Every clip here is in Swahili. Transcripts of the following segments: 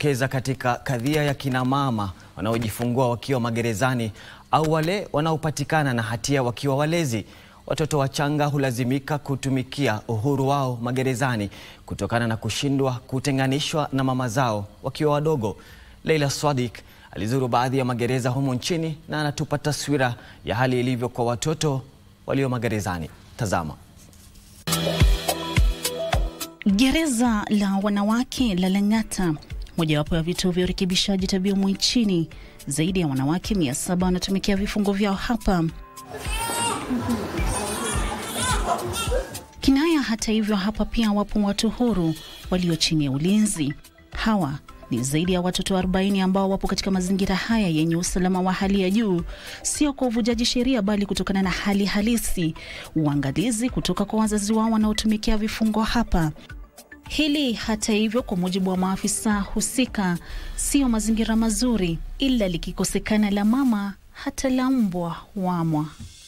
kujitokeza katika kadhia ya kina mama wanaojifungua wakiwa magerezani au wale wanaopatikana na hatia wakiwa walezi. Watoto wachanga hulazimika kutumikia uhuru wao magerezani kutokana na kushindwa kutenganishwa na mama zao wakiwa wadogo. Leila Swadik alizuru baadhi ya magereza humu nchini na anatupa taswira ya hali ilivyo kwa watoto walio magerezani. Tazama. Gereza la wanawake la Lang'ata, mojawapo ya vituo vya urekebishaji tabia humu nchini. Zaidi ya wanawake mia saba wanatumikia vifungo vyao hapa. Kinaya, hata hivyo, hapa pia wapo watu huru walio chini ya ulinzi. Hawa ni zaidi ya watoto 40 ambao wapo katika mazingira haya yenye usalama wa hali ya juu, sio kwa uvujaji sheria, bali kutokana na hali halisi, uangalizi kutoka kwa wazazi wao wanaotumikia vifungo hapa. Hili hata hivyo, kwa mujibu wa maafisa husika, sio mazingira mazuri, ila likikosekana la mama, hata la mbwa wamwa.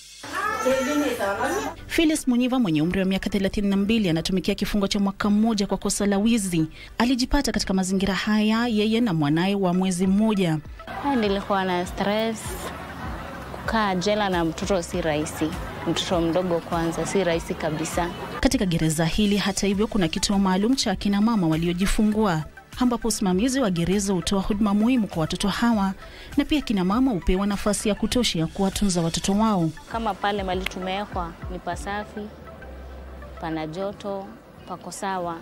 Phyllis Munyiva mwenye umri wa miaka 32 anatumikia kifungo cha mwaka mmoja kwa kosa la wizi. Alijipata katika mazingira haya yeye na mwanaye wa mwezi mmoja. Nilikuwa na stress. Kukaa jela na mtoto si rahisi, mtoto mdogo kwanza, si rahisi kabisa. Katika gereza hili hata hivyo, kuna kituo maalum cha akina mama waliojifungua ambapo usimamizi wa gereza hutoa huduma muhimu kwa watoto hawa na pia kina mama hupewa nafasi ya kutosha ya kuwatunza watoto wao. Kama pale mali tumewekwa ni pasafi, pana joto, pako sawa.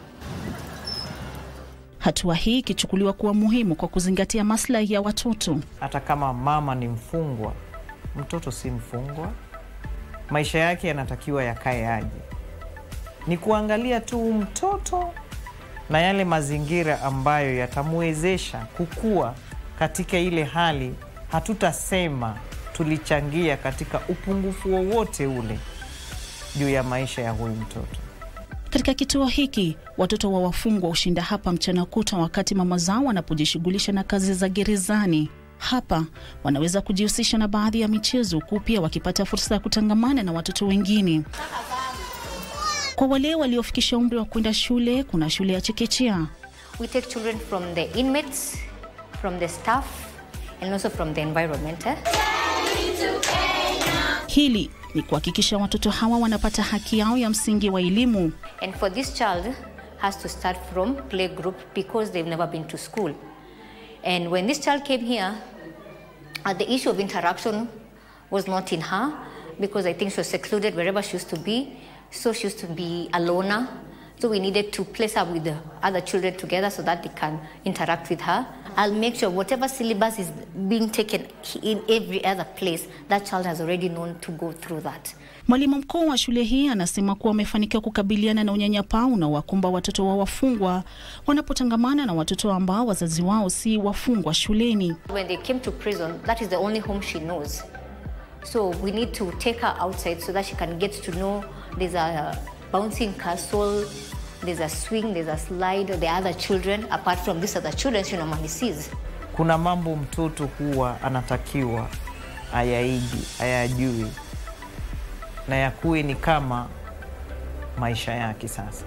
Hatua hii ikichukuliwa kuwa muhimu kwa kuzingatia maslahi ya watoto. Hata kama mama ni mfungwa, mtoto si mfungwa. Maisha yake yanatakiwa yakae aje, ni kuangalia tu mtoto na yale mazingira ambayo yatamwezesha kukua katika ile hali. Hatutasema tulichangia katika upungufu wowote ule juu ya maisha ya huyu mtoto. Katika kituo hiki watoto wa wafungwa hushinda hapa mchana kutwa, wakati mama zao wanapojishughulisha na kazi za gerezani. Hapa wanaweza kujihusisha na baadhi ya michezo, huku pia wakipata fursa ya kutangamana na watoto wengine. Kwa wale waliofikisha umri wa kwenda shule, kuna shule ya chekechea. We take children from the inmates, from the staff, and also from the environment. Eh? Hili ni kuhakikisha watoto hawa wanapata haki yao ya msingi wa elimu. And for this child has to start from playgroup because they've never been to school. And when this child came here, uh, the issue of interaction was not in her because I think she was secluded wherever she used to be. So she used to be a loner. So we needed to place her with the other children together so that they can interact with her. I'll make sure whatever syllabus is being taken in every other place, that child has already known to go through that. Mwalimu mkuu wa shule hii anasema kuwa wamefanikiwa kukabiliana na unyanyapaa unaowakumba watoto wa wafungwa wanapotangamana na watoto ambao wazazi wao si wafungwa shuleni. When they came to prison, that is the only home she knows. So we need to take her outside so that she can get to know there's a bouncing castle, there's a swing, there's a slide, the other children, apart from these other children she normally sees. Kuna mambo mtoto huwa anatakiwa ayaigi, ayajui na yakuwe ni kama maisha yake sasa.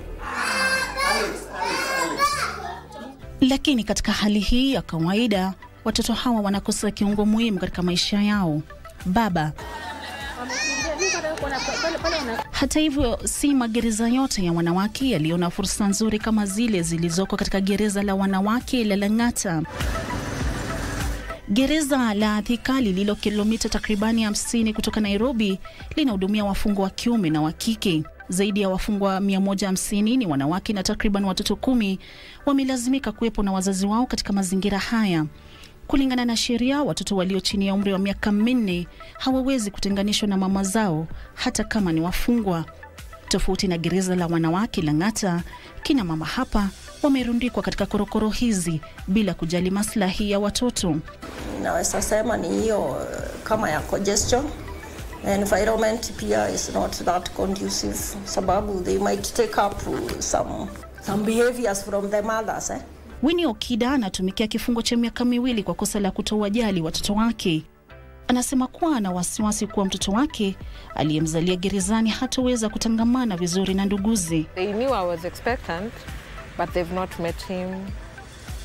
Lakini katika hali hii ya kawaida, watoto hawa wanakosa kiungo muhimu katika maisha yao, baba. Hata hivyo, si magereza yote ya wanawake yaliyo na fursa nzuri kama zile zilizoko katika gereza la wanawake la Lang'ata. Gereza la Thika lililo kilomita takribani 50 kutoka Nairobi linahudumia wafungwa wa kiume na wa kike. Zaidi ya wafungwa 150 ni wanawake na takriban watoto kumi wamelazimika kuwepo na wazazi wao katika mazingira haya. Kulingana na sheria, watoto walio chini ya umri wa miaka minne hawawezi kutenganishwa na mama zao hata kama ni wafungwa. Tofauti na gereza la wanawake Lang'ata, kina mama hapa wamerundikwa katika korokoro hizi bila kujali maslahi ya watoto. Naweza sema ni hiyo kama ya congestion. Environment pia is not that conducive, sababu they might take up some, some behaviors from the mothers eh? Winnie Okida anatumikia kifungo cha miaka miwili kwa kosa la kutowajali watoto wake. Anasema kuwa ana wasiwasi kuwa mtoto wake aliyemzalia gerezani hatoweza kutangamana vizuri na nduguze. They knew I was expectant, but they've not met him.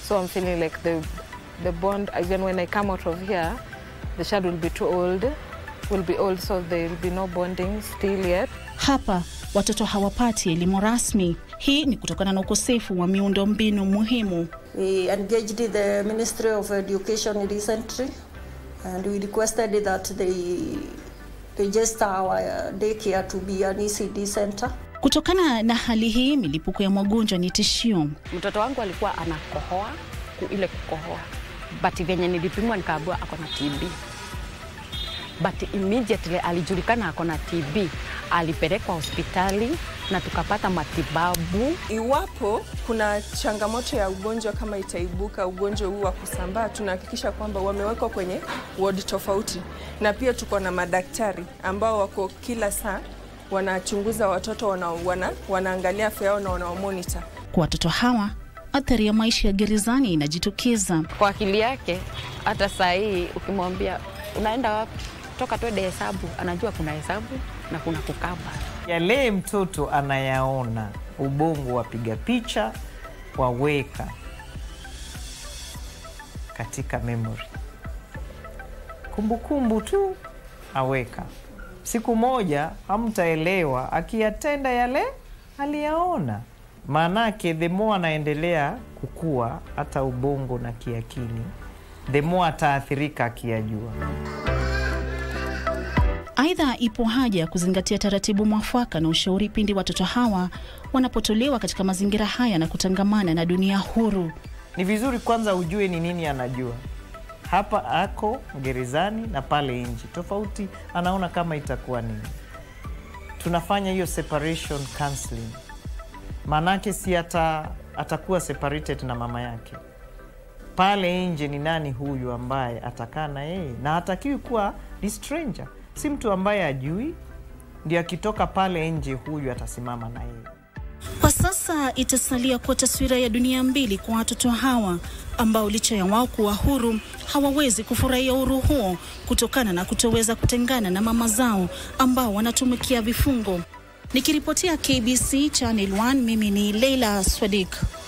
So I'm feeling like the, the bond, even when I come out of here, the child will be too old, will be old, so there will be no bonding still yet. Hapa watoto hawapati elimu rasmi. Hii ni kutokana na ukosefu wa miundo mbinu muhimu. We engaged the Ministry of Education recently and we requested that they register our daycare to be an ECD center. Kutokana na hali hii, milipuko ya magonjwa ni tishio. Mtoto wangu alikuwa anakohoa ku- ile kukohoa, but venye nilipimwa nikaambiwa ako na TB, but immediately alijulikana ako na TB, alipelekwa hospitali na tukapata matibabu. Iwapo kuna changamoto ya ugonjwa kama itaibuka, ugonjwa huu wa kusambaa, tunahakikisha kwamba wamewekwa kwenye wodi tofauti, na pia tuko na madaktari ambao wako kila saa wanachunguza watoto wana, wana, wanaangalia afya yao na wanawamonita. Kwa watoto hawa, athari ya maisha ya gerezani inajitokeza. Kwa akili yake, hata saa hii ukimwambia unaenda wapi, toka twende hesabu, anajua kuna hesabu na kuna kukaba. Yale mtoto anayaona, ubongo wapiga picha, waweka katika memory, kumbukumbu tu aweka. Siku moja hamtaelewa akiyatenda yale aliyaona. Maanake the more anaendelea kukua, hata ubongo na kiakili, the more ataathirika akiyajua. Aidha, ipo haja ya kuzingatia taratibu mwafaka na ushauri pindi watoto hawa wanapotolewa katika mazingira haya na kutangamana na dunia huru. Ni vizuri kwanza ujue ni nini anajua. Hapa ako gerezani na pale nje, tofauti anaona kama itakuwa nini. Tunafanya hiyo separation counseling, maanake si ata, atakuwa separated na mama yake. Pale nje ni nani huyu ambaye atakaa na yeye, na hatakiwi kuwa ni stranger, si mtu ambaye ajui, ndio akitoka pale nje huyu atasimama na yeye. Kwa sasa itasalia kuwa taswira ya dunia mbili kwa watoto hawa ambao licha ya wao kuwa huru hawawezi kufurahia uhuru huo kutokana na kutoweza kutengana na mama zao ambao wanatumikia vifungo. Nikiripotia KBC Channel 1, mimi ni Leila Swadik.